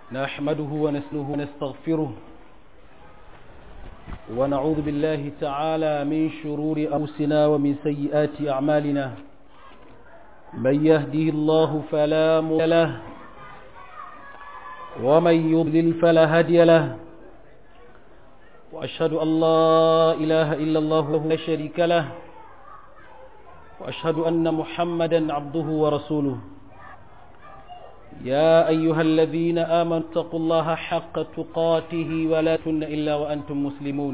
نحمده ونسله ونستغفره ونعوذ بالله تعالى من شرور أنفسنا ومن سيئات أعمالنا من يهده الله فلا مضل له ومن يضلل فلا هادي له وأشهد أن لا إله إلا الله لا شريك له وأشهد أن محمدا عبده ورسوله يا أيها الذين آمنوا اتقوا الله حق تقاته ولا تن إلا وأنتم مسلمون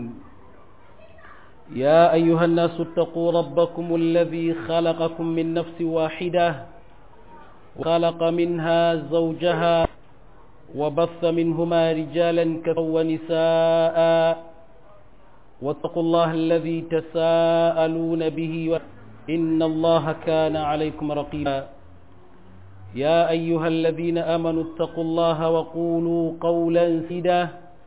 يا أيها الناس اتقوا ربكم الذي خلقكم من نفس واحدة وخلق منها زوجها وبث منهما رجالا كثيرا ونساء واتقوا الله الذي تساءلون به إن الله كان عليكم رقيبا يا أيها الذين آمنوا اتقوا الله وقولوا قولا سدا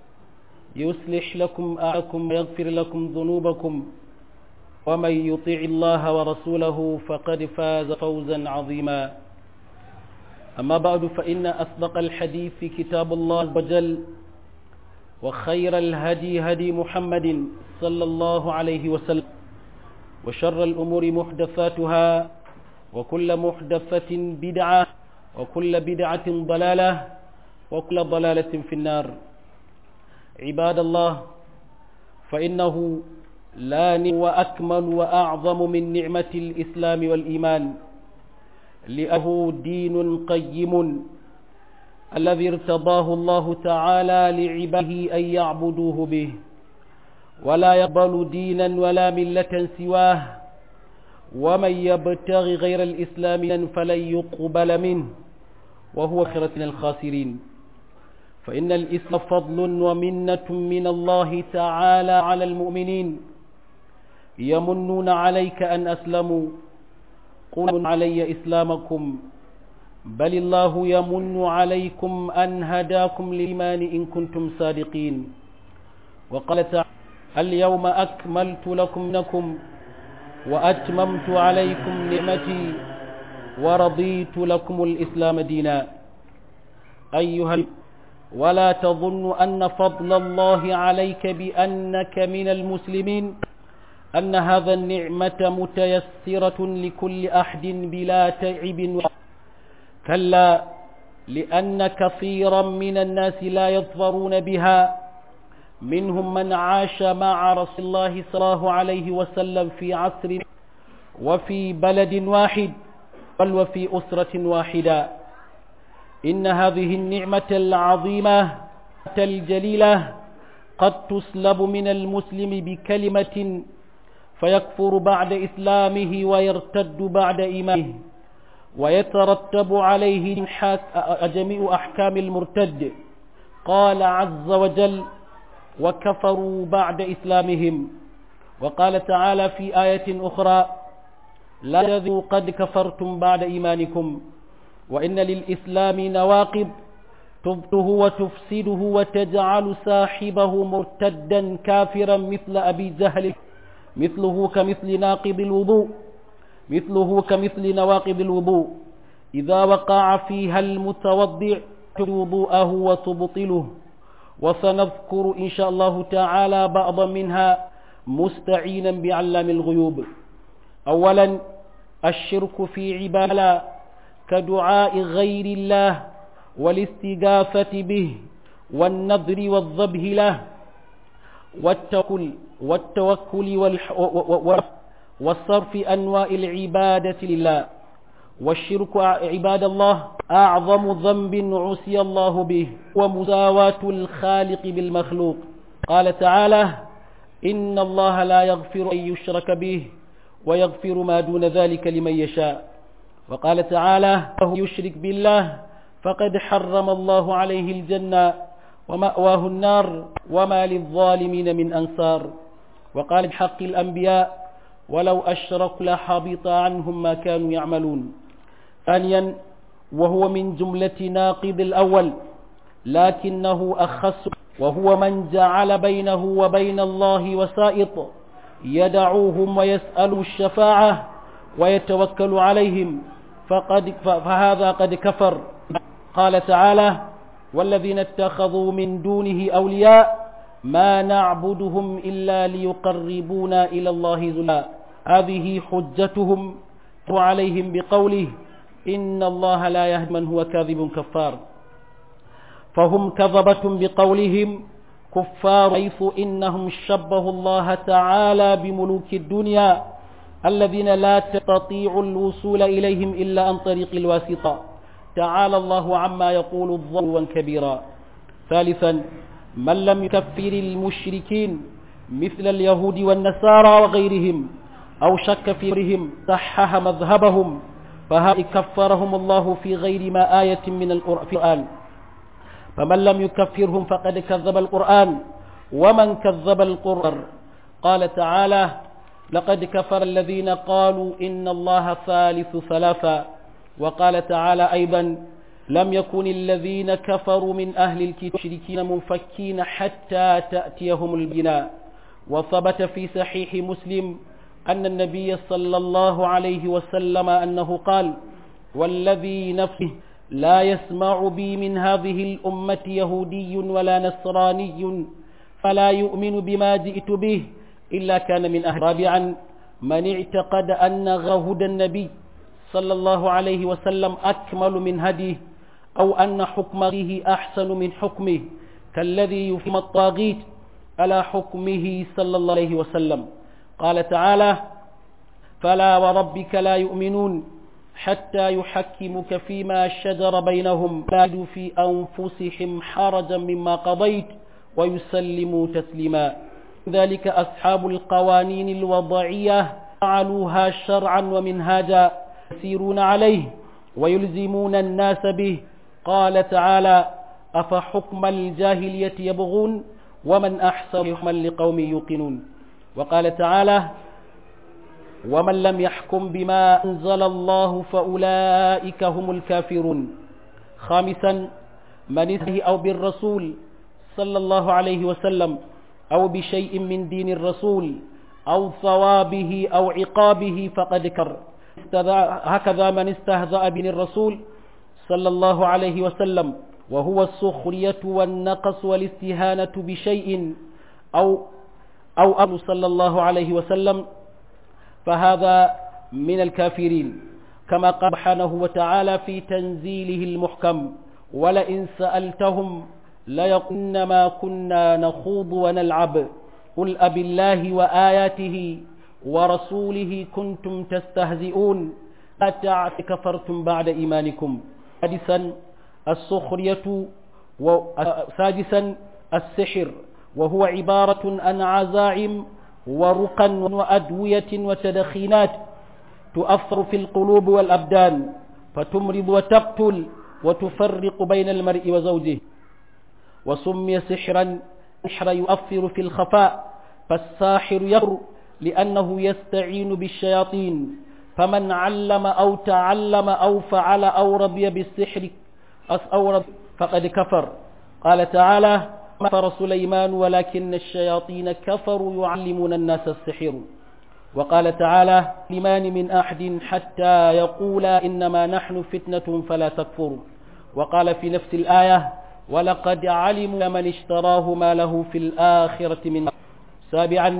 يصلح لكم أعكم ويغفر لكم ذنوبكم ومن يطيع الله ورسوله فقد فاز فوزا عظيما أما بعد فإن أصدق الحديث في كتاب الله وجل وخير الهدي هدي محمد صلى الله عليه وسلم وشر الأمور محدثاتها وكل محدثة بدعة وكل بدعة ضلالة وكل ضلالة في النار عباد الله فإنه لا وأكمل وأعظم من نعمة الإسلام والإيمان لأه دين قيم الذي ارتضاه الله تعالى لعباده أن يعبدوه به ولا يقبل دينا ولا ملة سواه ومن يبتغي غير الإسلام فلن يقبل منه وهو خيرة الخاسرين فإن الإسلام فضل ومنة من الله تعالى على المؤمنين يمنون عليك أن أسلموا قل علي إسلامكم بل الله يمن عليكم أن هداكم للإيمان إن كنتم صادقين وقال تعالى اليوم أكملت لكم نكم وأتممت عليكم نعمتي ورضيت لكم الإسلام دينا أيها ولا تظن أن فضل الله عليك بأنك من المسلمين أن هذا النعمة متيسرة لكل أحد بلا تعب كلا لأن كثيرا من الناس لا يظفرون بها منهم من عاش مع رسول الله صلى الله عليه وسلم في عصر وفي بلد واحد بل وفي أسرة واحدة إن هذه النعمة العظيمة الجليلة قد تسلب من المسلم بكلمة فيكفر بعد إسلامه ويرتد بعد إيمانه ويترتب عليه جميع أحكام المرتد قال عز وجل وكفروا بعد إسلامهم وقال تعالى في آية أخرى لا تذوا قد كفرتم بعد إيمانكم وإن للإسلام نواقب تبته وتفسده وتجعل صاحبه مرتدا كافرا مثل أبي جهل مثله كمثل ناقض الوضوء مثله كمثل نواقض الوضوء إذا وقع فيها المتوضع وضوءه وتبطله وسنذكر إن شاء الله تعالى بعضا منها مستعينا بعلام الغيوب أولا الشرك في عبادة كدعاء غير الله والاستغاثة به والنذر والذبح له والتوكل والتوكل والصرف أنواع العبادة لله والشرك عباد الله أعظم ذنب عسي الله به ومساواة الخالق بالمخلوق قال تعالى إن الله لا يغفر أن يشرك به ويغفر ما دون ذلك لمن يشاء وقال تعالى وهو يشرك بالله فقد حرم الله عليه الجنة ومأواه النار وما للظالمين من أنصار وقال بحق الأنبياء ولو أشركوا لحبط عنهم ما كانوا يعملون ثانيا وهو من جملة ناقض الأول لكنه أخص وهو من جعل بينه وبين الله وسائط يدعوهم ويسأل الشفاعة ويتوكل عليهم فقد فهذا قد كفر قال تعالى والذين اتخذوا من دونه أولياء ما نعبدهم إلا ليقربونا إلى الله زلا هذه حجتهم وعليهم بقوله إن الله لا يهدي من هو كاذب كفار فهم كذبة بقولهم كفار حيث إنهم شبهوا الله تعالى بملوك الدنيا الذين لا تستطيع الوصول إليهم إلا عن طريق الواسطة تعالى الله عما يقول الظلوا كبيرا ثالثا من لم يكفر المشركين مثل اليهود والنصارى وغيرهم أو شك في أمرهم صحح مذهبهم فهؤلاء كفرهم الله في غير ما آية من القرآن فمن لم يكفرهم فقد كذب القرآن ومن كذب القرآن قال تعالى لقد كفر الذين قالوا إن الله ثالث ثلاثا وقال تعالى أيضا لم يكن الذين كفروا من أهل الكتاب منفكين حتى تأتيهم البناء وثبت في صحيح مسلم أن النبي صلى الله عليه وسلم أنه قال والذي نفسه لا يسمع بي من هذه الأمة يهودي ولا نصراني فلا يؤمن بما جئت به إلا كان من أهل رابعا من اعتقد أن هدى النبي صلى الله عليه وسلم أكمل من هديه أو أن حكمه أحسن من حكمه كالذي يفهم الطاغيت على حكمه صلى الله عليه وسلم قال تعالى فلا وربك لا يؤمنون حتى يحكمك فيما شجر بينهم لا يجدوا في أنفسهم حرجا مما قضيت ويسلموا تسليما ذلك أصحاب القوانين الوضعية فعلوها شرعا ومنهاجا يسيرون عليه ويلزمون الناس به قال تعالى أفحكم الجاهلية يبغون ومن أحسن حكما لقوم يوقنون وقال تعالى ومن لم يحكم بما أنزل الله فأولئك هم الكافرون خامسا من اسمه أو بالرسول صلى الله عليه وسلم أو بشيء من دين الرسول أو ثوابه أو عقابه فقد كر هكذا من استهزأ بن الرسول صلى الله عليه وسلم وهو السخرية والنقص والاستهانة بشيء أو أو أبو صلى الله عليه وسلم فهذا من الكافرين كما قال سبحانه وتعالى في تنزيله المحكم ولئن سألتهم ليقولن ما كنا نخوض ونلعب قل أب الله وآياته ورسوله كنتم تستهزئون أتعت كفرتم بعد إيمانكم سادسا السخرية سادسا السحر وهو عبارة عن عزائم ورقا وأدوية وتدخينات تؤثر في القلوب والأبدان فتمرض وتقتل وتفرق بين المرء وزوجه وسمي سحرا سحر يؤثر في الخفاء فالساحر يقر لأنه يستعين بالشياطين فمن علم أو تعلم أو فعل أو رضي بالسحر أو رضي فقد كفر قال تعالى كفر سليمان ولكن الشياطين كفروا يعلمون الناس السحر وقال تعالى لمان من أحد حتى يقولا إنما نحن فتنة فلا تكفر وقال في نفس الآية ولقد علموا من اشتراه ما له في الآخرة من سابعا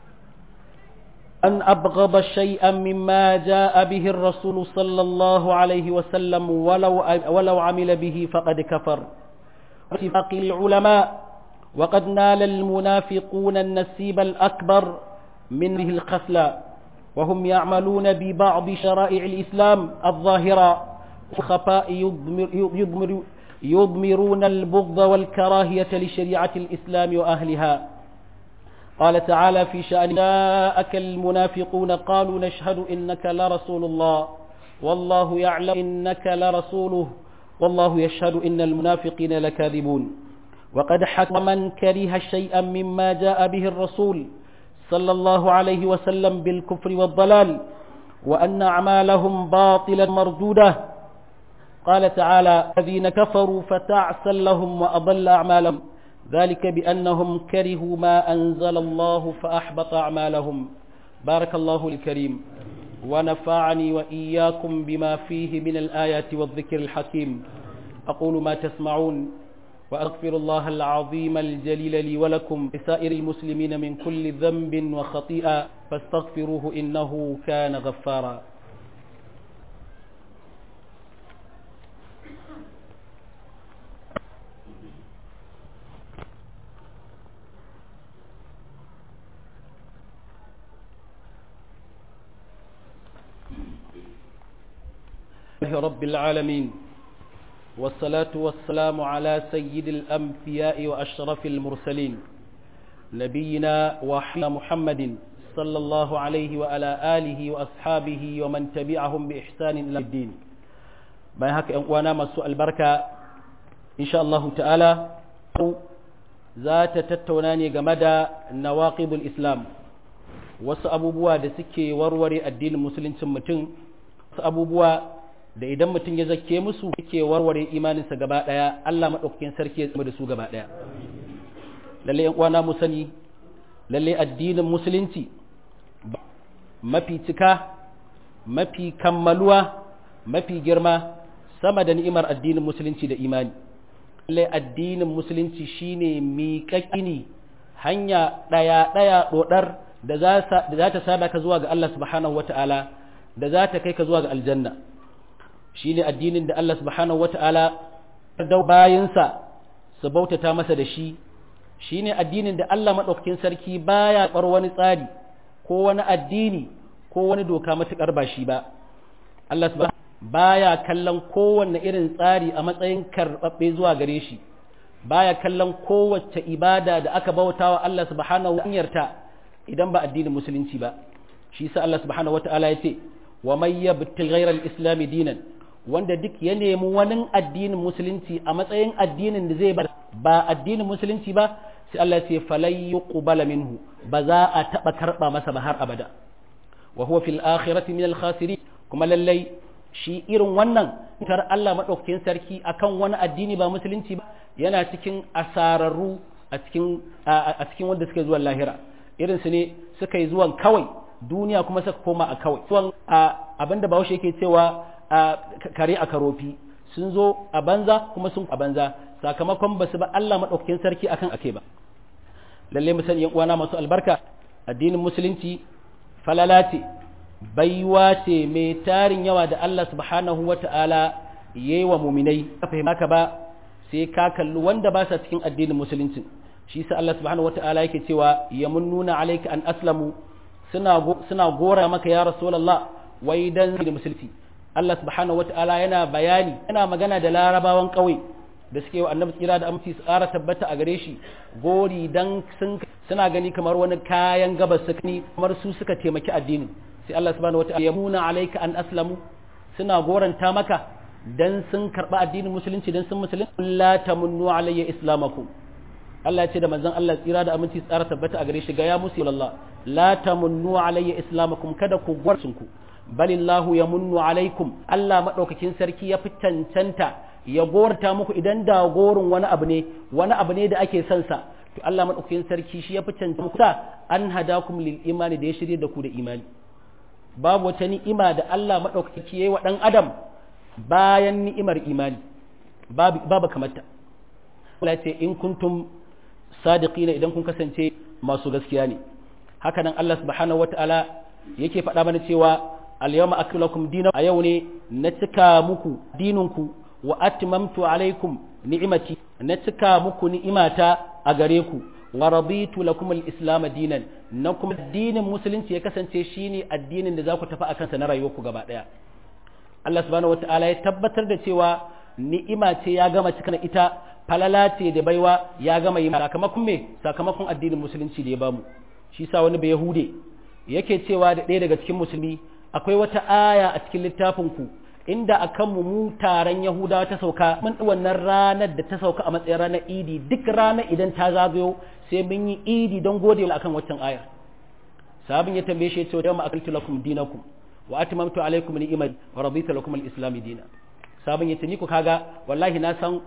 أن أبغض شيئا مما جاء به الرسول صلى الله عليه وسلم ولو, ولو عمل به فقد كفر اتفاق العلماء وقد نال المنافقون النسيب الأكبر من هذه الخسلة وهم يعملون ببعض شرائع الإسلام الظاهرة وخفاء يضمر يضمر يضمرون البغض والكراهية لشريعة الإسلام وأهلها قال تعالى في شأن جاءك المنافقون قالوا نشهد إنك لرسول الله والله يعلم إنك لرسوله والله يشهد إن المنافقين لكاذبون وقد حكم من كره شيئا مما جاء به الرسول صلى الله عليه وسلم بالكفر والضلال وأن أعمالهم باطلا مردودة قال تعالى الذين كفروا فتعسا لهم وأضل أعمالهم ذلك بأنهم كرهوا ما أنزل الله فأحبط أعمالهم بارك الله الكريم ونفعني وإياكم بما فيه من الآيات والذكر الحكيم أقول ما تسمعون وأغفر الله العظيم الجليل لي ولكم لسائر المسلمين من كل ذنب وخطيئة فاستغفروه إنه كان غفارا رب العالمين والصلاة والسلام على سيد الأنبياء وأشرف المرسلين نبينا وحنا محمد صلى الله عليه وعلى آله وأصحابه ومن تبعهم بإحسان إلى الدين ما هك وانا مسوء البركة إن شاء الله تعالى ذات تتوناني جمدا نواقض الإسلام wasu abubuwa da suke warware addinin musuluncin mutum wasu abubuwa da idan mutum ya zake musu yake warware imaninsa gaba daya Allah madaukakin sarki ya tsama da su gaba daya lalle yan uwana mu sani lalle addinin musulunci mafi cika mafi kammaluwa mafi girma sama da ni'imar addinin musulunci da imani lalle addinin musulunci shine miƙaƙini hanya daya daya dodar da za ta sada ka zuwa ga Allah subhanahu wata'ala da za ta kai ka zuwa ga aljanna shi ne addinin da Allah subhanahu wata'ala da bayansa su bautata masa da shi shi ne addinin da Allah maɗaukakin sarki baya ɓar wani tsari ko wani addini ko wani doka matuƙar ba shi ba Allah baya kallon kowanne irin tsari a matsayin karɓaɓɓe zuwa gare shi baya kallon kowace ibada da aka bautawa Allah subhanahu wa idan ba addinin musulunci ba shi sa Allah subhanahu wata'ala ya ce wa may yabti ghayra al-islam dinan wanda duk ya nemi wani addinin musulunci a matsayin addinin da zai ba addinin musulunci ba sai Allah ya ce falai yuqbala minhu ba za a taba karba masa ba har abada wa huwa fil akhirati min al-khasirin kuma lallai shi irin wannan tar Allah madaukakin sarki akan wani addini ba musulunci ba yana cikin asararru a cikin a cikin wanda suke zuwa lahira irinsu ne suka yi zuwan kawai duniya kuma suka koma a kawai zuwan abinda bahaushe yake cewa kare a karofi sun zo a banza kuma sun a banza sakamakon ba su ba Allah maɗaukakin sarki akan ake ba lalle mu sani uwana masu albarka addinin musulunci falala ce baiwa ce mai tarin yawa da Allah subhanahu wata'ala yayi wa muminai ka fahimta ba sai ka kalli wanda ba sa cikin addinin musulunci shi sa Allah subhanahu wata'ala yake cewa yamunnuna alayka an aslamu suna suna gora maka ya rasulullah wai dan da musulci Allah subhanahu wata'ala yana bayani yana magana da larabawan kauye da suke wa annabi tsira da aminci su ƙara tabbata a gare shi gori dan sun suna gani kamar wani kayan gabas suka ni kamar su suka taimaki addinin sai Allah subhanahu wata'ala yamuna alayka an aslamu suna goranta maka dan sun karba addinin musulunci dan sun musulunci la tamunnu alayya islamakum Allah ya ce da manzon Allah tsira da aminci tsara tabbata a gare shi ga ya musu Allah la tamunnu alayya islamakum kada ku gwarsun ku balillahu yamunnu alaikum Allah madaukakin sarki ya fi cancanta ya gorta muku idan da gorin wani abu ne wani abu ne da ake son sa to Allah madaukakin sarki shi ya fi cancanta muku an hadakum lil imani da ya shirye da ku da imani babu wata ni'ima da Allah madaukaki yayi wa dan adam bayan ni'imar imani babu babu kamata Allah ya ce in kuntum sadiqina idan kun kasance masu gaskiya ne haka nan Allah subhanahu wataala yake faɗa mana cewa al-yawma aklakum dinakum a yau ne na cika muku dininku wa atmamtu alaikum ni'imati na cika muku ni'imata a gare ku wa raditu lakum al-islam dinan na kuma addinin musulunci ya kasance shine addinin da za ku tafi akan sa na rayuwarku gaba daya Allah subhanahu wataala ya tabbatar da cewa ni'ima ce ya gama cika ita falala ce da baiwa ya gama yi sakamakon me sakamakon addinin musulunci da ya bamu shi sa wani bai yahude yake cewa da ɗaya daga cikin musulmi akwai wata aya a cikin littafin ku inda akan mu mu taron yahudawa ta sauka mun wannan ranar da ta sauka a matsayin ranar idi duk ranar idan ta zagayo sai mun yi idi don gode akan waccan ayar sabin ya tambaye shi ya ce yawma akaltu lakum dinakum wa atmamtu alaykum ni'mati wa raditu lakum al-islam dinan sabon yace ni ku kaga wallahi na san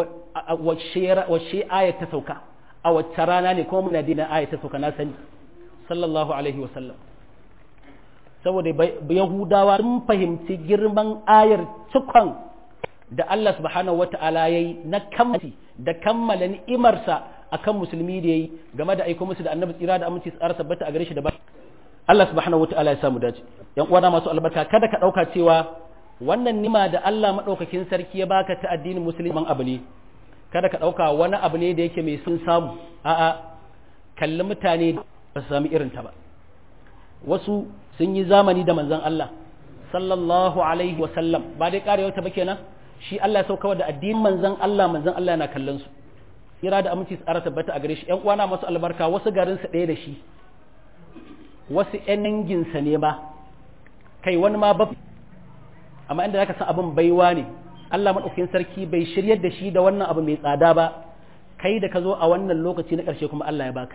wacce ayat ta sauka a wacce rana ne kuma muna dina ayat ta sauka na sani sallallahu alaihi wasallam saboda yahudawa sun fahimci girman ayar cikon da Allah subhanahu wata'ala yayi na kammali da kammala ni'imarsa akan musulmi da yayi game da aiko musu da annabi tsira da aminci tsara sabbata a gare shi da ba Allah subhanahu wata'ala ya samu dace yan uwana masu albarka kada ka dauka cewa wannan nima da Allah madaukakin sarki ya baka ta addinin musulman abu ne kada ka dauka wani abu ne da yake mai sun samu a'a kalli mutane ba su sami irin ta ba wasu sun yi zamani da manzon Allah sallallahu alaihi wa sallam ba dai karewa ta ba kenan shi Allah ya sauka da addinin manzon Allah manzon Allah yana kallon su kira da aminci tsara tabbata a gare shi ƴan uwana masu albarka wasu garin sa ɗaya da shi wasu ƴan danginsa ne ba kai wani ma ba amma inda zaka san abin baiwa ne Allah madaukakin sarki bai shiryar da shi da wannan abu mai tsada ba kai da ka zo a wannan lokaci na ƙarshe kuma Allah ya baka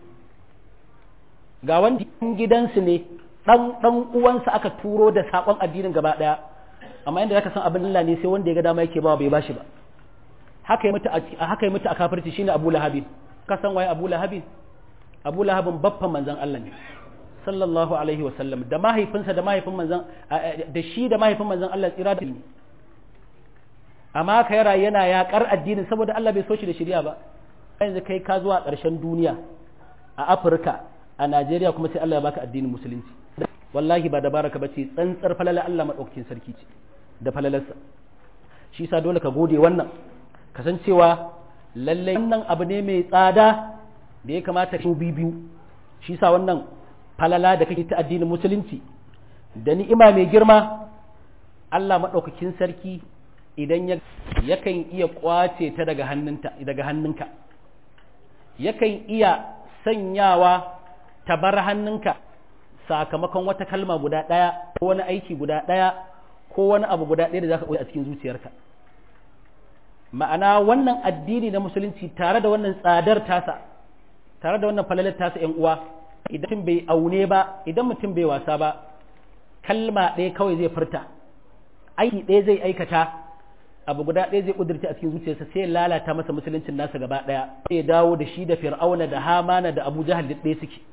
ga wanda gidansu ne dan dan uwansa aka turo da sakon addinin gaba daya amma inda zaka san abin Allah ne sai wanda ya ga dama yake ba bai bashi ba haka ya mutu a haka ya mutu a kafirci shine Abu Lahab ka san waye Abu Lahab Abu Lahab baffan manzon Allah ne sallallahu alaihi wasallam da mahaifinsa da mahaifin manzon da shi da mahaifin manzon Allah tsira da amma ka yara yana yakar addinin saboda Allah bai so shi da shari'a ba yanzu kai ka zuwa ƙarshen duniya a Afirka a Najeriya kuma sai Allah ya baka addinin musulunci wallahi ba dabaraka bace tsantsar falala Allah madaukakin sarki ce da falalarsa shi sa dole ka gode wannan kasancewa lallai wannan abu ne mai tsada da ya kamata ka biyu shi sa wannan falala da kake ta addinin musulunci da ni'ima mai girma Allah madaukakin sarki idan ya yakan iya kwace ta daga hannunta daga hannunka yakan iya sanyawa ta bar hannunka sakamakon wata kalma guda ɗaya ko wani aiki guda ɗaya ko wani abu guda ɗaya da za ka ɓoye a cikin zuciyarka ma'ana wannan addini na musulunci tare da wannan tsadar tasa tare da wannan falalar tasa ‘yan uwa idan mutum bai aune ba idan mutum bai wasa ba kalma ɗaya kawai zai furta aiki ɗaya zai aikata abu guda ɗaya zai ƙudurta a cikin zuciyarsa sai lalata masa musuluncin nasa gaba ɗaya sai ya dawo da shi da fir'auna da hamana da abu jahal duk ɗaya suke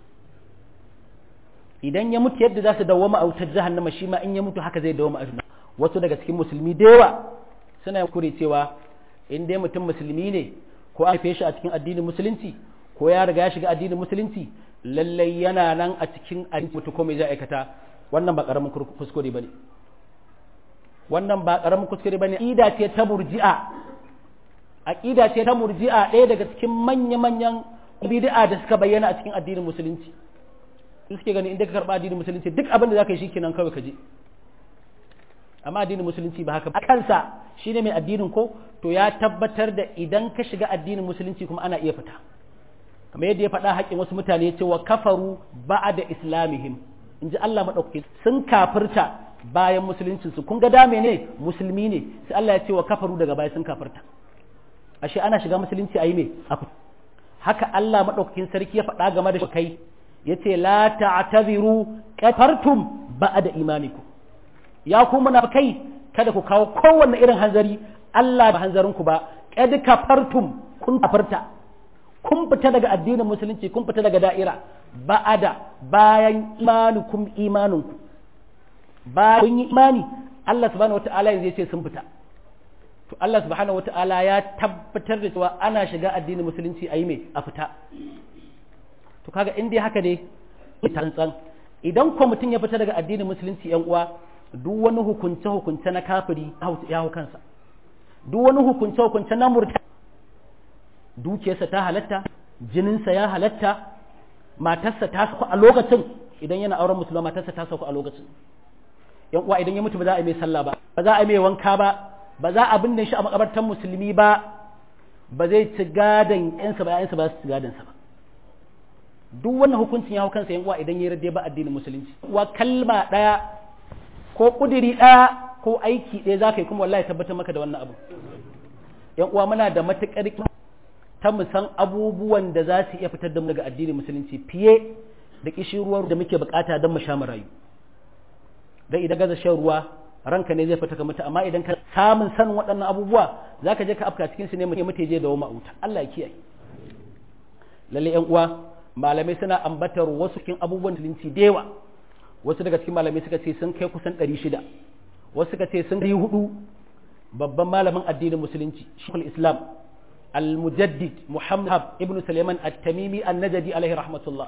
idan ya mutu yadda za su dawwama a wutar jahannama shi ma in ya mutu haka zai dawwama a juna wasu daga cikin musulmi da yawa suna kure cewa in dai mutum musulmi ne ko an haife shi a cikin addinin musulunci ko ya riga ya shiga addinin musulunci lallai yana nan a cikin addinin mutu ko mai zai aikata wannan ba karamin kuskure bane wannan ba karamin kuskure bane aqida ce ta murji'a aqida ce ta murji'a ɗaya daga cikin manya-manyan bid'a da suka bayyana a cikin addinin musulunci suke gani inda ka karba addinin musulunci duk abin da zaka yi shikenan kawai ka je amma addinin musulunci ba haka ba kansa shine mai addinin ko to ya tabbatar da idan ka shiga addinin musulunci kuma ana iya fita kamar yadda ya faɗa haƙƙin wasu mutane cewa kafaru ba'da islamihim in ji Allah maɗaukaki sun kafirta bayan musuluncin su kun ga dame ne musulmi ne sai Allah ya ce wa kafaru daga baya sun kafirta ashe ana shiga musulunci ayi me haka Allah maɗaukakin sarki ya faɗa game da kai yace la ta'tabiru kafartum ba'da imanikum ya ku munafikai kada ku kawo kowanne irin hanzari Allah ba hanzarin ku ba kad kafartum kun kafarta kun fita daga addinin musulunci kun fita daga da'ira ba'ada bayan imanukum imaninku bayan kun yi imani Allah subhanahu wata'ala yanzu yace sun fita to Allah subhanahu wata'ala ya tabbatar da cewa ana shiga addinin musulunci ayi me a fita to kaga in dai haka ne tantsan idan ko mutum ya fita daga addinin musulunci yan uwa duk wani hukunce hukunce na kafiri ya hau kansa duk wani hukunce hukunce na murta dukiyarsa ta halatta jininsa ya halatta matarsa ta sauka a lokacin idan yana auren musulma matarsa ta sauka a lokacin yan uwa idan ya mutu ba za a yi mai sallah ba ba za a yi mai wanka ba ba za a binne shi a makabartan musulmi ba ba zai ci gadon yansa ba yansa ba su ci gadon sa ba duk wannan hukuncin ya hau kansa yan uwa idan ya rade ba addinin musulunci wa kalma daya ko kudiri daya ko aiki ɗaya za ka yi kuma wallahi tabbatar maka da wannan abu yan uwa muna da matukar ta mu san abubuwan da za su iya fitar da mu daga addinin musulunci fiye da kishirwar da muke bukata don mu sha mu rayu dan idan gaza shan ruwa ranka ne zai fita ka mutu amma idan ka samun sanin waɗannan abubuwa zaka je ka afka cikin su ne mutum je da wama wuta Allah ya kiyaye lalle yan uwa malamai suna ambatar wasu cikin abubuwan musulunci da yawa wasu daga cikin malamai suka ce sun kai kusan 600 wasu suka ce sun kai hudu babban malamin addinin musulunci shekul islam al-mujaddid muhammad ibn suleiman at-tamimi an-najdi alaihi rahmatullah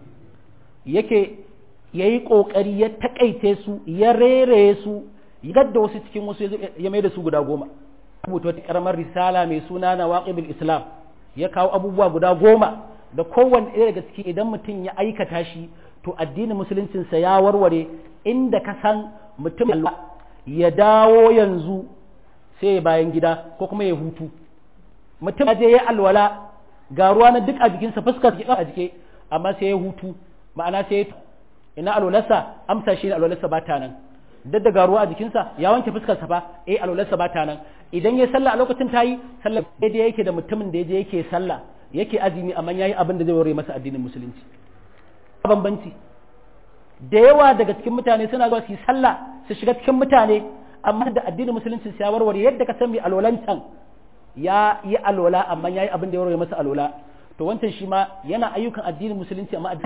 yake yayi kokari ya takaice su ya rere su yadda wasu cikin wasu ya mai da su guda goma rubuta wata karamar risala mai suna na waqibul islam ya kawo abubuwa guda goma da kowanne ɗaya daga ciki idan mutum ya aikata shi to addinin musuluncinsa ya warware inda ka san mutum ya dawo yanzu sai ya bayan gida ko kuma ya hutu mutum je ya alwala ga ruwa na duk a jikinsa fuskar a jike amma sai ya hutu ma'ana sai ya ina alwalarsa amsa shi ne alwalarsa ba ta nan duk da ga ruwa a jikinsa ya wanke fuskarsa fa eh alwalarsa ba ta nan idan ya sallah a lokacin tayi sallah daidai yake da mutumin da yaje yake sallah yake azumi amma yayi abin da zai ware masa addinin musulunci bambanci da yawa daga cikin mutane suna zuwa su yi sallah su shiga cikin mutane amma da addinin musulunci ya warware yadda ka san mai alwalancan ya yi alwala amma yayi abin da ya warware masa alwala to wancan shi ma yana ayyukan addinin musulunci amma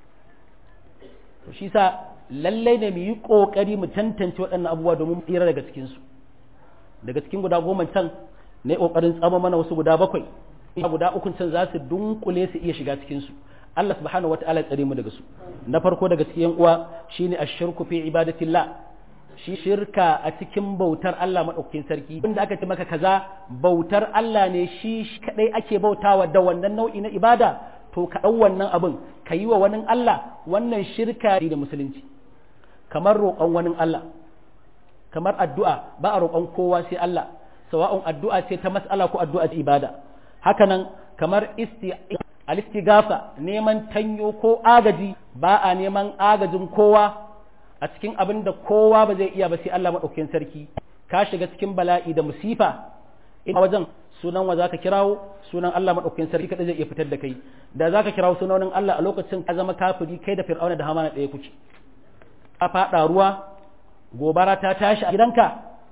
to shi sa lallai ne mu yi kokari mu tantance waɗannan abubuwa domin tsira daga cikin su daga cikin guda goma can ne kokarin tsama mana wasu guda bakwai guda uku can za su dunkule su iya shiga cikin su Allah subhanahu wataala ya tsare mu daga su na farko daga cikin uwa shine ashirku fi ibadatillah shi shirka a cikin bautar Allah madaukakin sarki inda aka ce maka kaza bautar Allah ne shi kadai ake bautawa da wannan nau'i na ibada to ka dau wannan abin ka yi wa wani Allah wannan shirka da musulunci kamar roƙon wani Allah kamar addu'a ba a roƙon kowa sai Allah sawa'un addu'a ce ta mas'ala ko addu'a ta ibada hakanan kamar al-istighafa neman tanyo ko agaji ba a neman agajin kowa a cikin abin da kowa ba zai iya ba sai Allah madaukakin sarki ka shiga cikin bala'i da musifa ina wajen sunan wa zaka kirawo sunan Allah madaukakin sarki kada zai iya fitar da kai da zaka kirawo sunan Allah a lokacin ka zama kafiri kai da fir'auna da hamana ɗaya kuke a faɗa ruwa gobara ta tashi a gidanka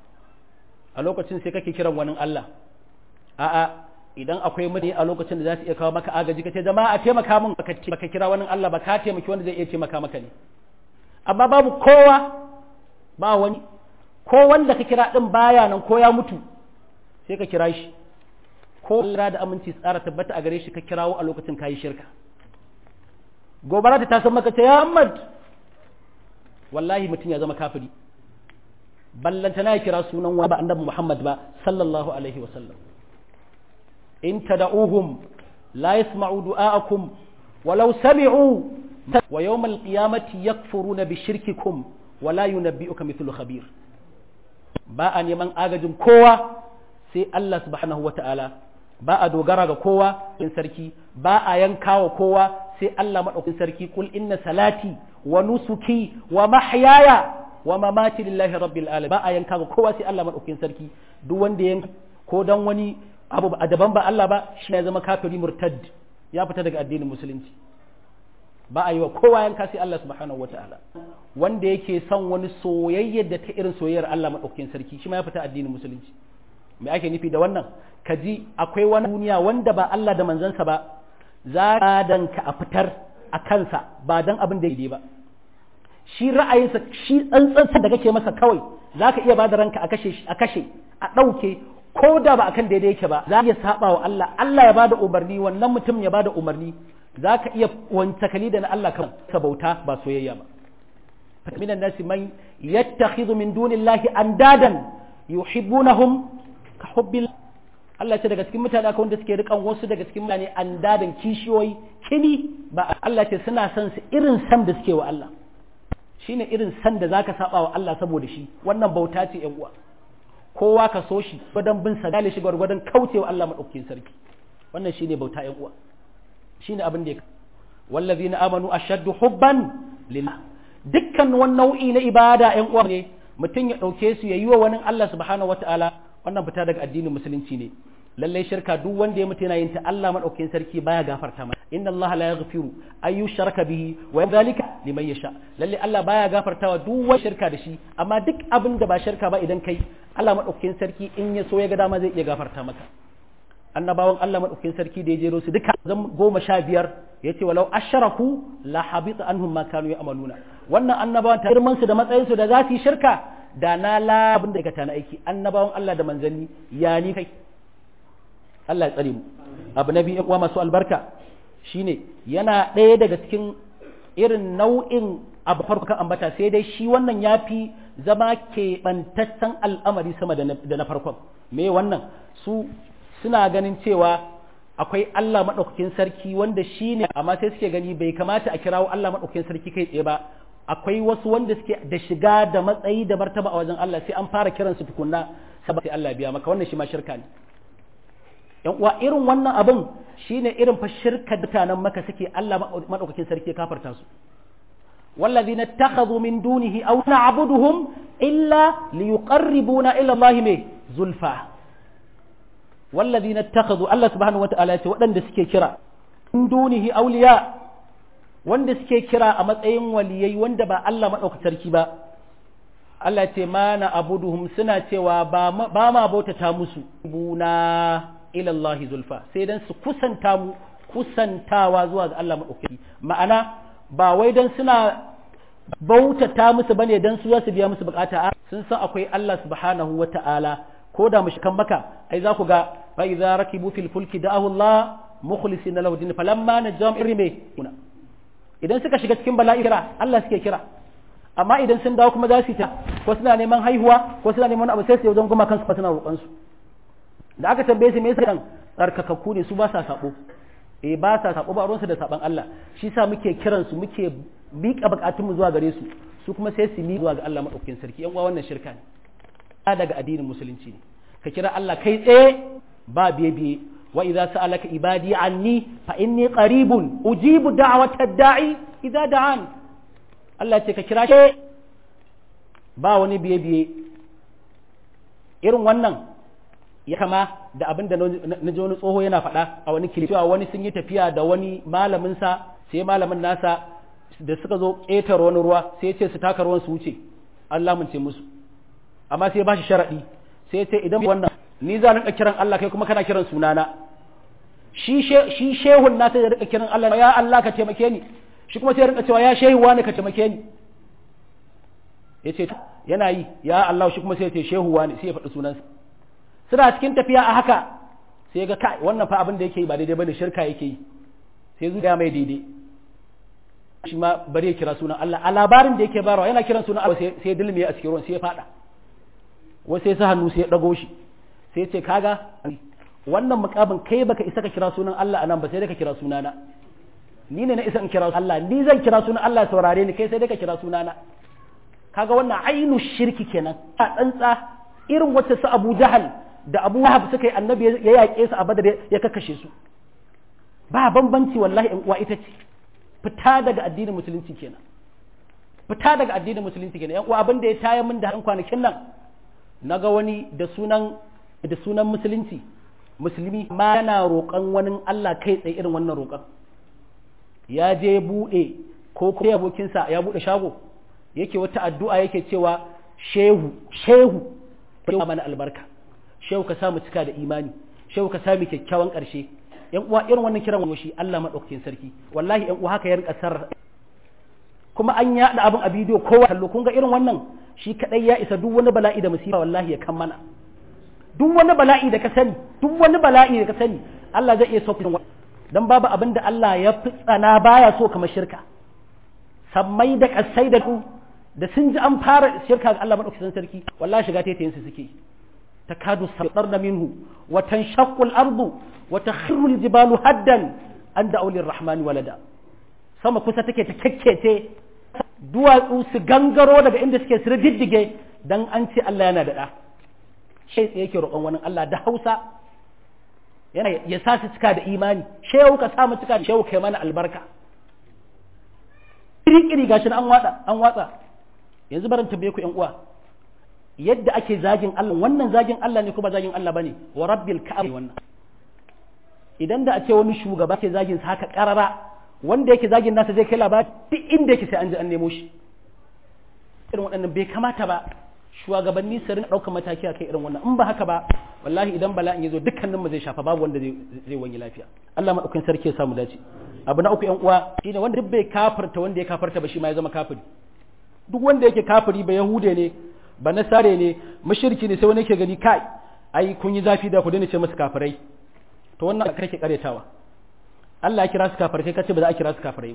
a lokacin sai kake kiran wani Allah a'a idan akwai mutane a lokacin da za su iya kawo maka agaji kace jama'a a taimaka min baka kira wani Allah ba ka taimaki wanda zai iya taimaka maka ne amma babu kowa ba wani ko wanda ka kira din baya nan ko ya mutu sai ka kira shi ko Allah da aminci tsara tabbata a gare shi ka kirawo a lokacin kayi shirka gobara ta san maka ce ya Ahmad wallahi mutum ya zama kafiri ballanta na ya kira sunan wani ba annabi Muhammad ba sallallahu alaihi wa sallam in tad'uhum la yasma'u du'aakum walau sami'u wa yawm al-qiyamati yakfuruna bi shirkikum wa la yunabbi'uka mithlu khabir ba a neman agajin kowa sai Allah subhanahu wata'ala ba a dogara ga kowa in sarki ba a yankawa kowa sai Allah madaukakin sarki kul inna salati wa nusuki wa mahyaya wa mamati lillahi rabbil alamin ba a yanka ga kowa sai Allah madaukakin sarki duk wanda yanka ko dan wani abu a daban ba Allah ba shi ya zama kafiri murtad ya fita daga addinin musulunci ba a yi wa kowa yanka sai Allah subhanahu wataala wanda yake son wani soyayyar da ta irin soyayyar Allah madaukakin sarki shi ma ya fita addinin musulunci me ake nufi da wannan kaji akwai wani duniya wanda ba Allah da manzansa ba za ka danka a fitar a kansa ba dan abin da ya ba shi ra'ayinsa shi tsantsansa da kake masa kawai za ka iya ba da ranka a kashe a kashe a ɗauke ko da ba akan daidai yake ba za ka iya saba wa Allah Allah ya bada umarni wannan mutum ya bada umarni za ka iya wantakali da na Allah kan ka bauta ba soyayya ba minan nasi man yattakhidhu min dunillahi andadan yuhibbunahum ka hubbil Allah ce daga cikin mutane akwai wanda suke rikan wasu daga cikin mutane andadan kishiyoyi kini ba Allah ce suna son su irin san da suke wa Allah shine irin san da zaka saba wa Allah saboda shi wannan bauta ce yan uwa kowa ka so shi gwadon bin sa dale shi gwargwadon kaucewa Allah madaukakin sarki wannan shine bauta yan uwa shine abin da ya wallazina amanu ashaddu hubban lillah dukkan wani nau'i na ibada yan uwa ne mutum ya dauke su ya yi wa wani Allah subhanahu wataala wannan fita daga addinin musulunci ne lallai shirka duk wanda ya mutu yana yin ta Allah madaukakin sarki baya gafarta masa inna Allah la yaghfiru ay yushraka bihi wa dhalika liman yasha lalle Allah baya gafartawa duk wani shirka da shi amma duk abin da ba shirka ba idan kai Allah madaukakin sarki in ya so ya ga dama zai iya gafarta maka annabawan Allah madaukakin sarki da ya jero su duka zan goma sha biyar yace walau asharaku la habita anhum ma kanu ya'maluna wannan annabawan ta girman su da matsayin su da za su yi shirka da na labin da aikata na aiki annabawan Allah da manzanni ya ni kai Allah ya tsare mu abu na biyu uwa masu albarka shine yana ɗaya daga cikin irin nau'in abu farko kan ambata sai dai shi wannan ya fi zama keɓantaccen al'amari sama da na farkon me wannan su suna ganin cewa akwai Allah maɗaukakin sarki wanda shi ne amma sai suke gani bai kamata a kirawo Allah maɗaukakin sarki kai tsaye ba akwai wasu wanda suke da shiga da matsayi da martaba a wajen Allah sai an fara kiransu tukunna saboda sai Allah biya maka wannan shi ma shirka ne yan uwa irin wannan abin shine irin fa shirka mutanen maka suke Allah madaukakin sarki ya kafarta su والذين اتخذوا من دونه أو نعبدهم إلا ليقربونا إلى الله مي زلفى والذين اتخذوا الله سبحانه وتعالى وأن سكي كرا من دونه أولياء وأن سكي كرا أمتأين وليي وأن با الله مدعوك تركيبا Allah ce ma na abuduhum suna cewa ba ma bautata musu buna ilallahi zulfa sai dan su kusanta mu kusantawa zuwa ga Allah maɗaukaki ma'ana ba wai dan suna bautata musu bane dan su za su biya musu bukata sun san akwai Allah subhanahu wa ta'ala ko da mushkan maka ai za ku ga fa idza rakibu fil fulki da'ahu Allah mukhlisina lahu din falamma najam irme kuna idan suka shiga cikin bala'i kira Allah suke kira amma idan sun dawo kuma za su ta ko suna neman haihuwa ko suna neman abu sai su wajen goma kansu suna roƙon su da aka tambaye su me yasa dan tsarkakakku ne su ba sa sabo eh ba sa sabo ba ruwansu da saban Allah shi sa muke kiran su muke miƙa bukatun mu zuwa gare su su kuma sai su mi zuwa ga Allah madaukakin sarki yan uwa wannan shirka ne daga addinin musulunci ne ka kira Allah kai tsaye ba biye biye wa idza sa'alaka ibadi anni fa inni qaribun ujibu da'watad da'i idza da'an Allah ce ka kira shi ba wani biye biye irin wannan ya kama da abin da na ji wani tsoho yana faɗa a wani kili cewa wani sun yi tafiya da wani malaminsa sai malamin nasa da suka zo ƙetar wani ruwa sai ya ce su taka ruwan su wuce Allah mun ce musu amma sai ba shi sharaɗi sai ya ce idan wannan ni za rinka kiran Allah kai kuma kana kiran sunana shi shi shehun nasa ya rika kiran Allah ya Allah ka taimake ni shi kuma sai ya rinka cewa ya shehu wani ka taimake ni ya ce yana yi ya Allah shi kuma sai ya ce shehu wani sai ya faɗi sunansa suna cikin tafiya a haka sai ga kai wannan fa abin da yake yi ba daidai bane shirka yake yi sai zuciya mai daidai shi ma bari ya kira sunan Allah a labarin da yake barawa yana kiran sunan Allah sai ya dilme a cikin ruwan sai ya fada wasu sai sa hannu sai ya dago shi sai ya ce kaga wannan mukamin kai baka isa ka kira sunan Allah anan ba sai dai ka kira sunana ni ne na isa in kira Allah ni zan kira sunan Allah saurare ni kai sai dai ka kira sunana kaga wannan ainu shirki kenan a tsantsa irin wacce su Abu Jahal da Abu Wahab suka yi annabi ya yaƙe su a Badar ya kakkashe su ba bambanci wallahi in uwa ita ce fita daga addinin musulunci kenan fita daga addinin musulunci kenan yan uwa abin da ya taya min da han kwanakin nan naga wani da sunan da sunan musulunci musulmi ma yana roƙon wani Allah kai tsaye irin wannan roƙon ya je buɗe ko kuma abokinsa ya buɗe shago yake wata addu'a yake cewa shehu shehu shehu mana albarka shehu ka samu cika da imani shehu ka sami kyakkyawan ƙarshe yan uwa irin wannan kiran shi Allah madaukakin sarki wallahi yan uwa haka ya rika sarra kuma an yaɗa abin a bidiyo kowa kallo kun ga irin wannan shi kadai ya isa duk wani bala'i da musiba wallahi ya kan mana duk wani bala'i da ka sani duk wani bala'i da ka sani Allah zai iya sauke dan babu abin da Allah ya fi tsana baya so kamar shirka sammai da kasai da ku da sun ji an fara shirka ga Allah madaukakin sarki wallahi shiga taitayin su suke takadu satarna minhu wa tanshaqqu al-ardu wa takhiru al-jibalu haddan an da'u lir-rahmani walada sama kusa take ta kekkece duwatsu su gangaro daga inda suke su diddige dan an ce Allah yana da da shi tsaye yake roƙon wani Allah da Hausa yana ya sa su cika da imani shehu ka sa mu cika da shehu kai mana albarka kiri gashi an watsa an watsa yanzu barin tambaye ku ƴan uwa yadda ake zagin Allah wannan zagin Allah ne ko ba zagin Allah bane wa rabbil ka'ab wannan idan da a ce wani shugaba ke zagin sa haka karara wanda yake zagin nasa zai kai labari duk inda yake sai an ji an nemo shi irin waɗannan bai kamata ba shugabanni su rinka ɗaukar mataki a kai irin wannan in ba haka ba wallahi idan bala'in ya zo dukkanin mu zai shafa babu wanda zai wani lafiya Allah madaukakin sarki ya samu dace abu na uku yan uwa shine wanda duk bai kafarta wanda ya kafarta ba shi ma ya zama kafiri duk wanda yake kafiri ba yahude ne ba na sare ne mushriki ne sai wani yake gani kai ai kun yi zafi da ku daina ce musu kafirai to wannan kake karetawa Allah ya kira su kafirai kai kace ba za a kira su kafirai ba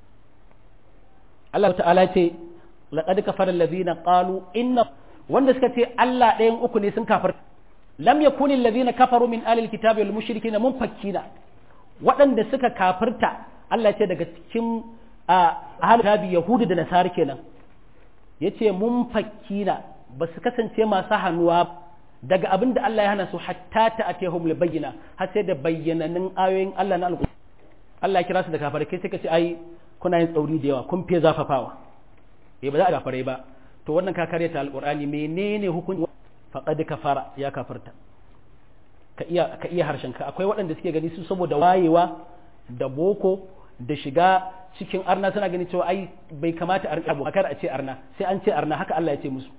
Allah ta'ala ce laqad kafara allazina qalu inna wanda suka ce Allah ɗayan uku ne sun kafir lam yakun allazina kafaru min alil kitabi wal mushrikina munfakkina waɗanda suka kafirta Allah ce daga cikin ahlul kitabi yahudu da nasara kenan yace munfakkina ba su kasance masu hannuwa daga abin da Allah ya hana su hatta ta atehum li bayyina har sai da bayyananin ayoyin Allah na alƙur'ani Allah ya kira su da kafirai kai sai ka ce ai kuna yin tsauri da yawa kun fiye zafafawa eh ba za a kafirai ba to wannan ka kare ta alƙur'ani menene hukunci faqad kafara ya kafarta ka iya ka iya harshen ka akwai waɗanda suke gani su saboda wayewa da boko da shiga cikin arna suna gani cewa ai bai kamata a rika abu a ce arna sai an ce arna haka Allah ya ce musu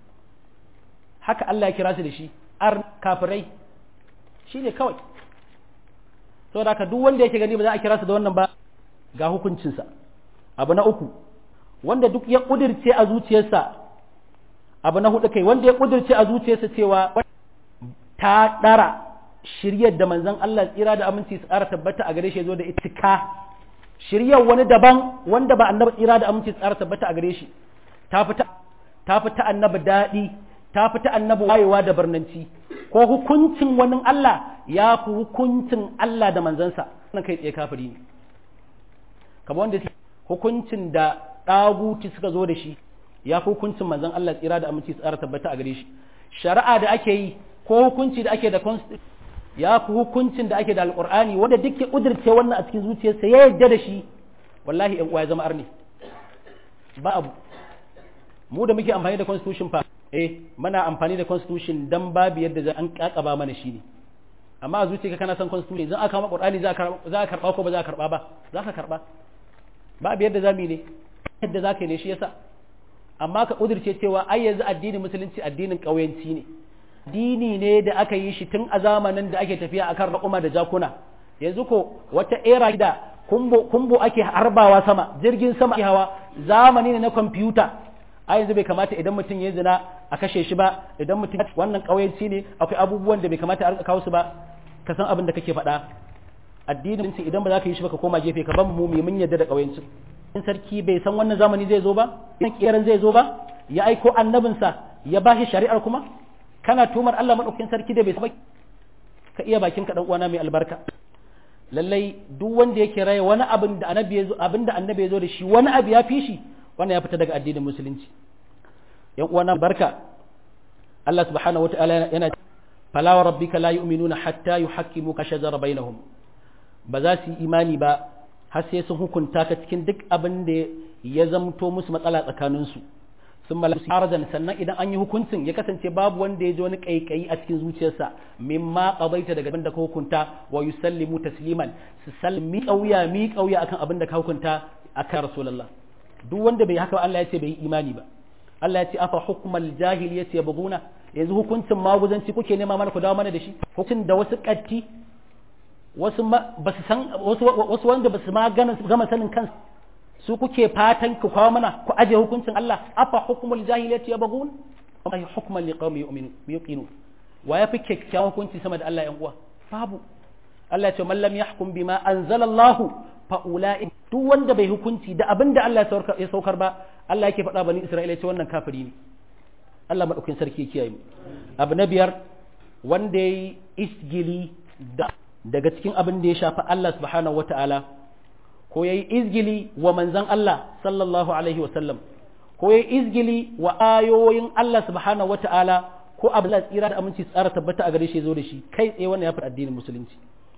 haka Allah ya kira su da shi ar kafirai shi ne kawai saboda haka duk wanda yake gani ba za a kira su da wannan ba ga hukuncinsa abu na uku wanda duk ya kudirce a zuciyarsa abu na hudu kai wanda ya kudirce a zuciyarsa cewa ta dara shiryar da manzon Allah tsira da aminci su tsara tabbata a gare shi zo da itika shiryar wani daban wanda ba annabi tsira da aminci su tsara tabbata a gare shi ta fita ta fita annabi daɗi ta fita annabi wayewa da barnanci ko hukuncin wani Allah ya fi hukuncin Allah da manzansa wannan kai tsaye kafiri ne kamar wanda hukuncin da ɗaguti suka zo da shi ya fi hukuncin manzan Allah tsira da aminci tsara tabbata a gare shi shari'a da ake yi ko hukunci da ake da ya fi hukuncin da ake da alƙur'ani wanda duk ya ƙudurce wannan a cikin zuciyarsa ya yarda da shi wallahi ƴan uwa ya zama arni ba abu mu da muke amfani da constitution fa eh muna amfani da constitution dan babu yadda za an kakaba mana shi ne amma a zuciyarka kana son constitution idan aka kama qur'ani za ka za ka karba ko ba za ka karba ba za ka karba babu yadda zamu ne yadda za ka yi ne shi yasa amma ka kudirce cewa ai yanzu addinin musulunci addinin kauyanci ne dini ne da aka yi shi tun a zamanin da ake tafiya akan raƙuma da jakuna yanzu ko wata era da kumbo kumbo ake harbawa sama jirgin sama ake hawa zamani ne na kwamfuta a yanzu bai kamata idan mutum ya zina a kashe shi ba idan mutum wannan ƙauyenci ne akwai abubuwan da bai kamata a kawo su ba ka san abin da kake faɗa addinin sun idan ba za ka yi shi ba ka koma gefe ka ban mu mai mun yadda da ƙauyenci in sarki bai san wannan zamani zai zo ba in kiyaran zai zo ba ya aiko annabinsa ya ba shi shari'ar kuma kana tumar Allah madaukakin sarki da bai san ka iya bakin ka dan uwana mai albarka lallai duk wanda yake raye wani abin da annabi ya zo abin da annabi ya zo da shi wani abu ya fi shi wannan ya fita daga addinin musulunci yan uwana barka Allah subhanahu wataala yana fala wa rabbika la yu'minuna hatta yuhaqqimuka shajara bainahum ba za su yi imani ba har sai sun hukunta ka cikin duk abin da ya zamto musu matsala tsakanin su sun malasu aradan sannan idan an yi hukuncin ya kasance babu wanda ya ji wani kaikayi a cikin zuciyarsa mimma qadaita daga abin da ka hukunta wa yusallimu tasliman su sallami kauya mi kauya akan abin da ka hukunta akan rasulullah duk wanda bai haka Allah ya ce bai imani ba Allah ya ce afa hukmal jahiliyyati yabghuna yanzu hukuncin maguzanci kuke nema mana ku dawo mana da shi hukuncin da wasu katti wasu ba su san wasu wasu wanda ba su ma gama sanin kansu su kuke fatan ku kawo mana ku aje hukuncin Allah afa hukmul jahiliyyati yabghun wa hukman liqaumin yu'minu yuqinu wa yafi kyakkyawan hukunci sama da Allah yan uwa babu Allah ya ce man lam yahkum bima anzalallahu fa ulai duk wanda bai hukunci da abin da Allah ya saukar ba Allah yake faɗa bani Isra'ila ce wannan kafiri ne Allah madaukakin sarki ya kiyaye mu abu na biyar wanda yayi isgili da daga cikin abin da ya shafi Allah subhanahu wata'ala ko yayi izgili wa manzon Allah sallallahu alaihi wasallam ko yayi izgili wa ayoyin Allah subhanahu wata'ala ko abu da tsira da aminci tsara tabbata a gare shi zo da shi kai tsaye wannan ya fi addinin musulunci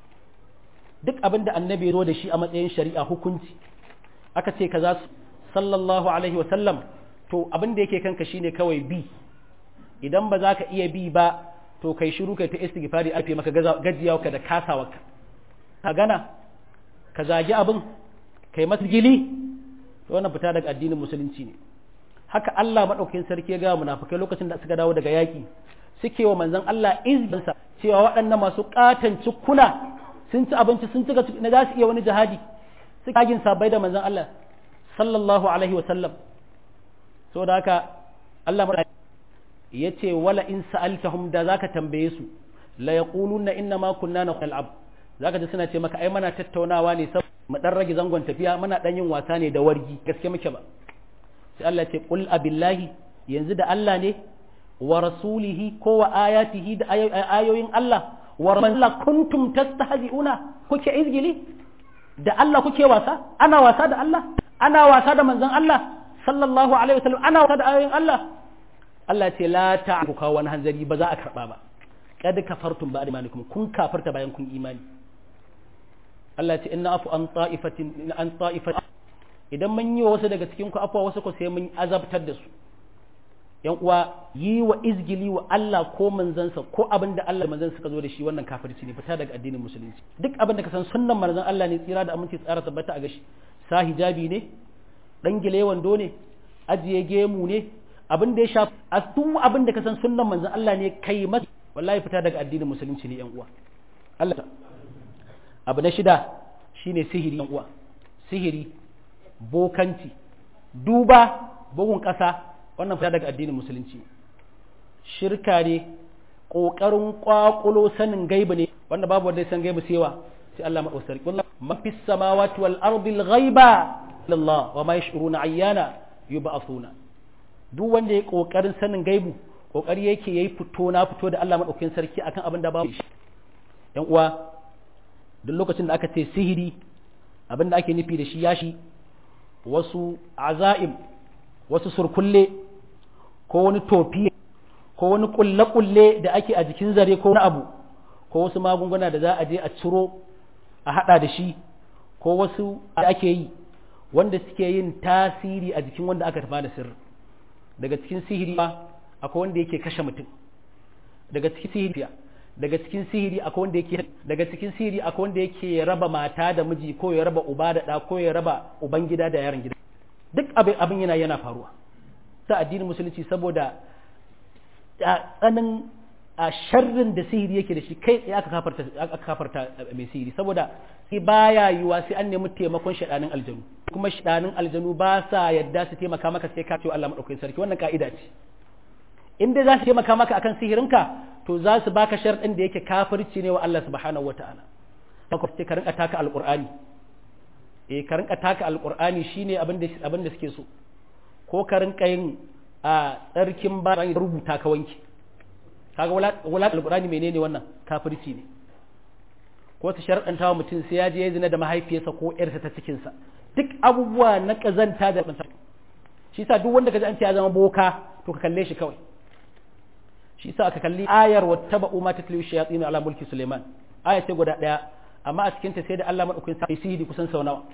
duk abin da annabi ya zo da shi a matsayin shari'a hukunci aka ce kaza sallallahu alaihi wa sallam to abin da yake kanka shine kawai bi idan ba za ka iya bi ba to kai shiru kai ta istighfari alfe maka gajiyawa ka da kasawa ka gana ka zagi abin kai masa gili to wannan fita daga addinin musulunci ne haka Allah madaukakin sarki ya ga munafikai lokacin da suka dawo daga yaki suke wa manzon Allah izginsa cewa waɗannan masu katan cikuna sun ci abinci sun ci na za su iya wani jihadi suka yagin sabai da manzon Allah sallallahu alaihi wa sallam so da haka Allah yace wala in sa'altahum da zaka tambaye su la yaquluna inna ma kunna nal'ab zaka ji suna ce maka ai muna tattaunawa ne saboda mu dan rage zangon tafiya muna dan yin wasa ne da wargi gaske muke ba sai Allah ce qul abillahi yanzu da Allah ne wa rasulihi ko wa ayatihi da ayoyin Allah wa man la kuntum tastahzi'una kuke izgili da Allah kuke wasa ana wasa da Allah ana wasa da manzon Allah sallallahu alaihi wasallam ana wasa da ayoyin Allah Allah ce la ta'ku kawo wani hanzari ba za a karba ba kad kafartum ba imanikum kun kafarta bayan kun imani Allah ce inna afu an ta'ifatin an ta'ifatin idan mun yi wasu daga cikin ku afwa wasu ko sai mun azabtar da su yan uwa yi wa izgili wa Allah ko manzansa ko abin da Allah manzan suka zo da shi wannan kafirci ne fita daga addinin musulunci duk abin da ka san sunnan manzon Allah ne tsira da aminci tsara tabbata a gashi sa hijabi ne dan gile wando ne ajiye gemu ne abin da ya shafi a duk abin da ka san sunnan manzon Allah ne kai masa wallahi fita daga addinin musulunci ne yan uwa Allah abu na shida shine sihiri yan uwa sihiri bokanci duba bugun ƙasa wannan fita daga addinin musulunci shirka ne ƙoƙarin ƙwaƙulo sanin gaiba ne wanda babu wanda ya san gaiba sai wa sai Allah maɗausar wallah mafi samawati wal ardil ghaiba lillah wa ma yash'uruna ayyana yub'athuna duk wanda ya ƙoƙarin sanin gaibu ƙoƙari yake yayi fito na fito da Allah maɗaukakin sarki akan abin da babu shi yan uwa duk lokacin da aka ce sihiri abin da ake nufi da shi ya shi wasu azaim wasu surkulle ko wani tofi ko wani kulle-kulle da ake a jikin zare ko wani abu ko wasu magunguna da za a je a ciro a hada da shi ko wasu da ake yi wanda suke yin tasiri a jikin wanda aka tafa da sirri daga cikin sihiri akwai wanda yake kashe mutum daga cikin sihiri daga cikin sihiri akwai wanda yake daga cikin sihiri akwai wanda yake raba mata da miji ko ya raba uba da ɗa ko ya raba uban gida da yaron gida duk abin abin yana yana faruwa ta addinin musulunci saboda tsanin a sharrin da sihiri yake da shi kai tsaye aka kafarta aka kafarta mai sihiri saboda sai baya yiwa sai an nemi taimakon shaɗanin aljanu kuma shaɗanin aljanu ba sa yadda su taimaka maka sai ka ce Allah madaukakin sarki wannan ka'ida ce in dai za su taimaka maka akan sihirinka to za su baka sharɗin da yake kafirci ne wa Allah subhanahu wataala haka sai ka rinka taka alqur'ani eh ka rinka taka alqur'ani shine abin da abin da suke so ko ka rinka yin a tsarkin ba rubuta ka wanke kaga wala alqur'ani menene wannan kafirci ne ko ta sharɗanta wa mutum sai ya je ya zina da mahaifiyarsa ko ƴarsa ta cikinsa duk abubuwa na kazanta da shi sa duk wanda ka ji an ce ya zama boka to ka kalle shi kawai shi sa aka kalli ayar wattaba'u ma tatlu shayatin ala mulki Suleiman aya ce guda daya amma a cikin ta sai da Allah madaukakin sa sihiri kusan sau nawa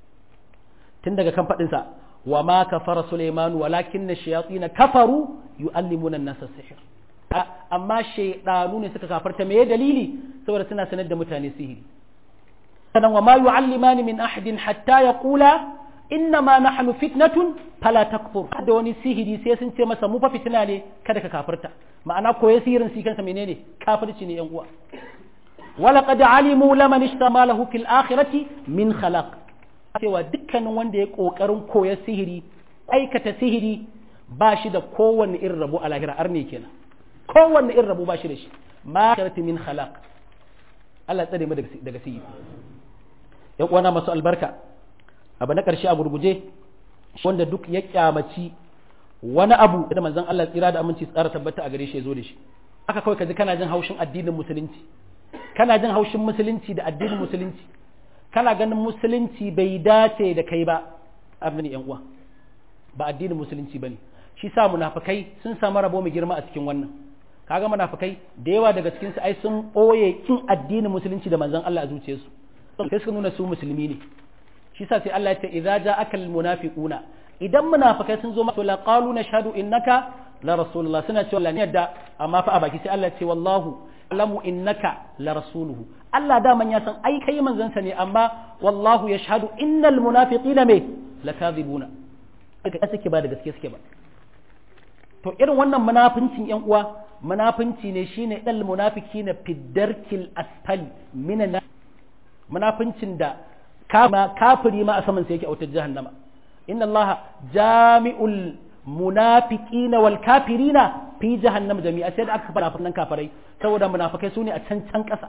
tun daga kan fadin sa wa ma kafara Suleiman walakinna shayatin kafaru yu'allimuna an-nasa sihr amma shaydanu ne suka kafarta me dalili saboda suna sanar da mutane sihiri sanan wa ma yu'allimani min ahadin hatta yaqula innama nahnu fitnatun fala takfur da wani sihiri sai sun ce masa mu fa fitina ne kada ka kafirta ma'ana koyi sihirin shi kansa menene kafirci ne yan uwa wala qad alimu laman ishtama lahu fil akhirati min khalaq cewa dukkanin wanda ya kokarin koya sihiri aikata sihiri ba shi da kowanne irin rabo a lahira arne kenan kowanne irin rabo ba shi da shi ma min khalaq Allah tsare mu daga sihiri yan uwana masu albarka abu na ƙarshe a gurguje wanda duk ya kyamaci wani abu da manzon Allah tsira da aminci tsara tabbata a gare shi ya zo da shi haka kawai kaji kana jin haushin addinin musulunci kana jin haushin musulunci da addinin musulunci kana ganin musulunci bai dace da kai ba abin yan uwa ba addinin musulunci bane shi sa munafikai sun samu rabo mai girma a cikin wannan kaga munafikai da yawa daga cikin su ai sun boye kin addinin musulunci da manzon Allah a zuciyarsu sai suka nuna su musulmi ne shi sa sai Allah ya ce idza ja'aka almunafiquna idan munafikai sun zo maka la qalu nashhadu innaka la rasulullah suna cewa la yadda amma fa a baki sai Allah ya ce wallahu alamu innaka la rasuluhu Allah da man ya san ai kai manzon sa ne amma wallahu yashhadu innal munafiqina me lakadhibuna kaga suke ba da gaske suke ba to irin wannan munafincin yan uwa munafinci ne shine dal munafiqina fiddarkil asfali minan munafincin da kafiri ma a saman sai yake autar jahannama inna allaha jami'ul munafiqina wal kafirina fi jahannam jami'a sai da aka fara fannan kafirai saboda munafikai sune a can can kasa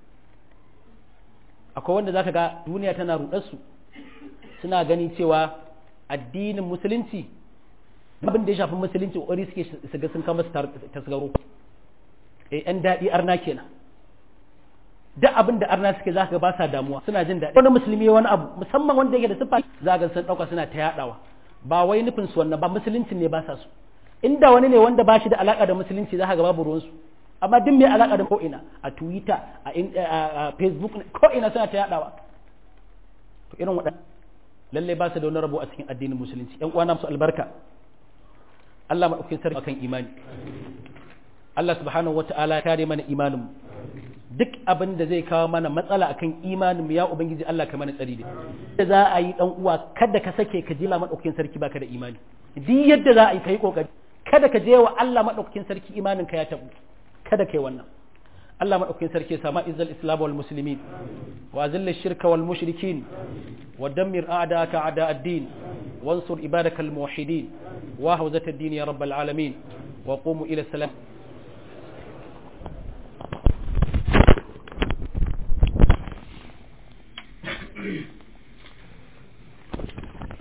akwai wanda zaka ga duniya tana rudar su suna gani cewa addinin musulunci abin da ya shafi musulunci ƙwari suke su ga sun kama tasgaro eh yan daɗi arna kenan duk abin da arna suke za ka ba sa damuwa suna jin daɗi wani musulmi wani abu musamman wanda yake da siffa za ga sun ɗauka suna ta yaɗawa ba wai nufin su wannan ba musulunci ne ba sa su inda wani ne wanda ba shi da alaƙa da musulunci za ka ga babu ruwansu amma duk mai alaƙa da ko'ina a twitter a facebook ko'ina suna ta yaɗawa to irin waɗannan lallai ba su da wani rabo a cikin addinin musulunci ƴan uwana musu albarka Allah maɗaukin sarki akan imani Allah subhanahu wata'ala ya kare mana imanin mu duk abin da zai kawo mana matsala akan imanin mu ya ubangiji Allah ka mana tsari da za a yi dan uwa kada ka sake ka jila maɗaukin sarki baka da imani duk yadda za a yi kai kokari kada ka je wa Allah maɗaukin sarki imanin ka ya tabu kada kai wannan Allah maɗaukin sarki ya sama izzal islam wal muslimin wa azilla shirka wal mushrikin wa dammir a'daka a'da ad-din wansur ibadaka al muwahhidin wa hawzat ad-din ya rabbal alamin wa qumu ila salam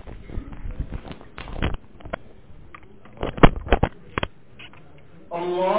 Allah